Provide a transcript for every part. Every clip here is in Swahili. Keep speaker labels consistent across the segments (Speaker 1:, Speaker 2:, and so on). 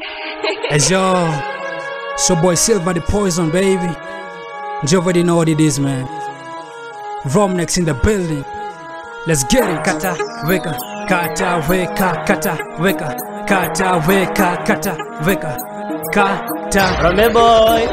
Speaker 1: Hey yo, it's your boy Silver the Poison, baby. You already know what it is, man. Rom next in the building. Let's get it. Kata, weka, kata, weka, kata, weka, kata, weka, kata, weka, kata.
Speaker 2: Rome boy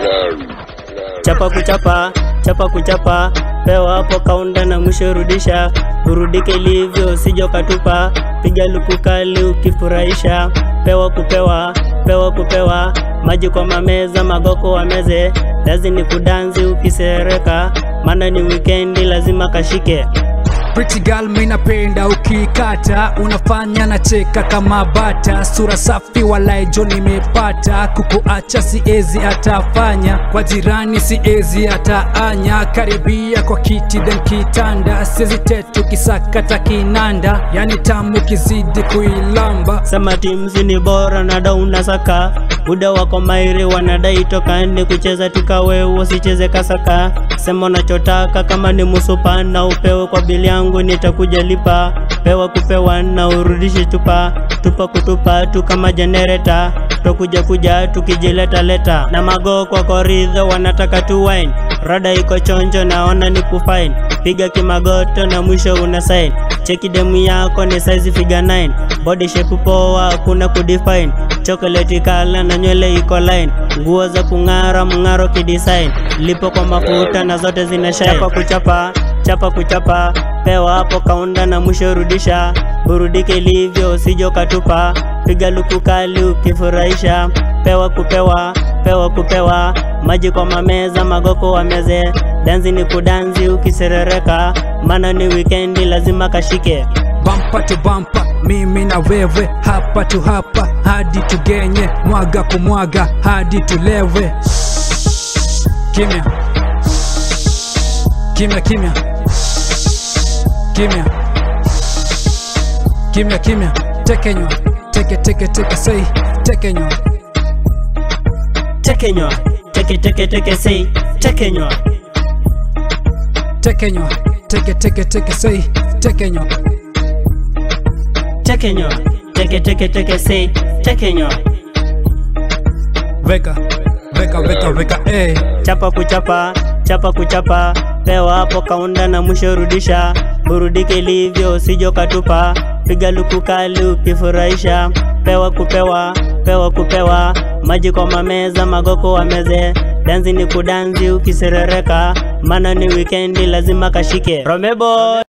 Speaker 2: chapa kuchapa chapa kuchapa pewa hapo kaunda na mwisho rudisha urudike ilivyo sijo katupa piga luku kali ukifurahisha pewa kupewa pewa kupewa maji kwa mameza magoko wameze lazi ni kudanzi ukisereka maana ni wikendi lazima kashike
Speaker 1: Pretty girl mi napenda ukikata, unafanya na cheka kama bata, sura safi walai jo nimepata, kukuacha siezi atafanya, kwa jirani siezi ataanya, karibia kwa kiti then kitanda, siezi tetu kisakata kinanda, yani tamu kizidi kuilamba
Speaker 2: sema timsi ni bora na dau unasaka muda wako mairi wanadai tokani kucheza tukawe usicheze kasaka sema unachotaka kama ni musupa na upewe kwa bili yangu nitakuja lipa pewa kupewa na urudishi tupa tupa kutupa tu kama jenereta tokuja kuja tukijileta leta na mago kwa koridho wanataka tu wine rada iko chonjo naona ni kufine piga kimagoto na mwisho una sign cheki demu yako ni size figure 9 body shape poa hakuna kudefine chocolate kala na nywele iko line nguo za kung'ara mng'aro kidesign lipo kwa mafuta na zote zina shine chapa kuchapa chapa kuchapa pewa hapo kaunda na mwisho rudisha burudike ilivyo usijo katupa piga luku kali ukifurahisha pewa kupewa pewa kupewa maji kwa mameza magoko wameze danzi ni kudanzi ukiserereka maana ni wikendi lazima kashike
Speaker 1: bampa to bampa, mimi na wewe, hapa tu hapa, hadi tugenye, mwaga kumwaga, hadi tulewe. Kimya, kimya, kimya, kimya, kimya, kimya, tekenywa, teke, teke, teke, sei, tekenywa,
Speaker 2: tekenywa teke teke teke sei tekenywa
Speaker 1: tekenywa, teke, teke, teke, sei, tekenywa.
Speaker 2: tekenywa teke teke teke sei tekenywa
Speaker 1: Weka, weka, weka, weka, eh.
Speaker 2: chapa kuchapa chapa kuchapa pewa hapo kaunda na mwisho rudisha burudike ilivyo usijo katupa piga luku kali ukifurahisha pewa kupewa pewa kupewa maji kwa mameza magoko wameze danzi ni kudanzi ukiserereka maana ni wikendi lazima kashike romebo